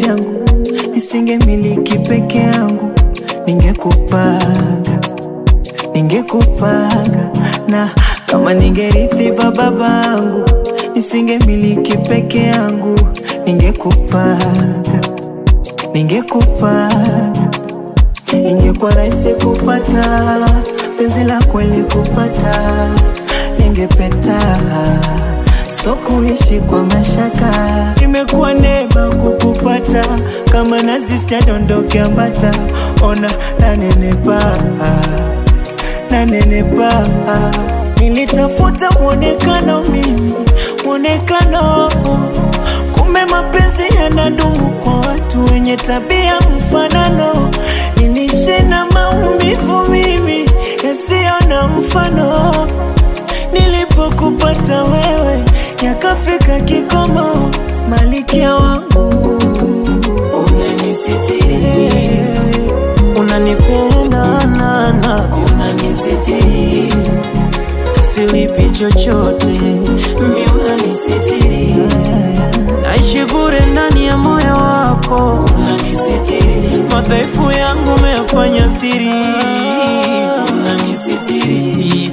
yangu nisingemiliki peke yangu, ningekupanga ningekupanga na kama ningerithi va babangu nisingemiliki peke yangu, ningekupanga ningekupanga ingekuwa rahisi kupata penzi la kweli kupata, ningepeta so kuishi kwa mashaka. Imekuwa neema kukupata, kama nazi sijadondoke ambata, ona nanenepa nanenepa. Nilitafuta mwonekano mimi, mwonekano kumbe mapenzi yanadumu kwa watu wenye tabia mfanano. Nilishe na maumivu mimi yasiyo na mfano. Nilipokupata wewe, yakafika kikomo, malikia wangu unanisitiri, unanipenda nana, unanisitiri, silipi chochote, mi unanisitiri, naishi bure ndani ya moyo wako, unanisitiri, madhaifu yangu umeyafanya siri, unanisitiri,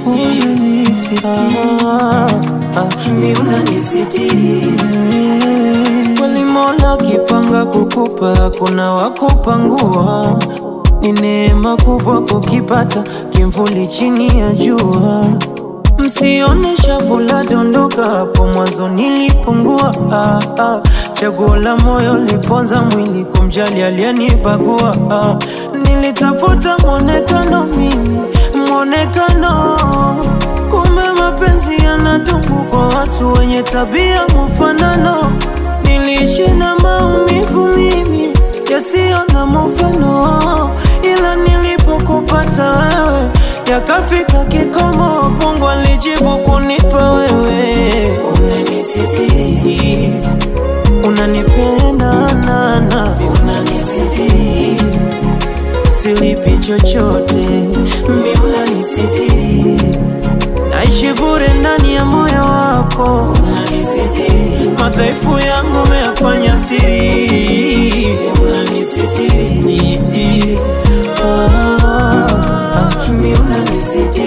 mi unanisitiri kweli Mola kipanga kukupa, kuna wakupangua. Ni neema kubwa kukipata kimvuli chini ya jua. Msione shavu la dondoka, hapo mwanzo nilipungua. Ah, ah. Chaguo la moyo liponza mwili, kumjali aliyenibagua. Ah. Nilitafuta mwonekano mimi, mwonekano kumbe mapenzi yanadumu kwa watu wenye tabia mfanano. Niliishi na maumivu mimi yasiyo na mfano, ila nilipokupata wewe yakafika kikomo. Mungu alijibu kunipa wewe, unanisitiri, unanipenda nana, unanisitiri, silipi chochote, mi unanisitiri naishi bure ndani ya moyo wako, unanisitiri, madhaifu yangu umeyafanya siri, unanisitiri, ah, ah, mi unanisitiri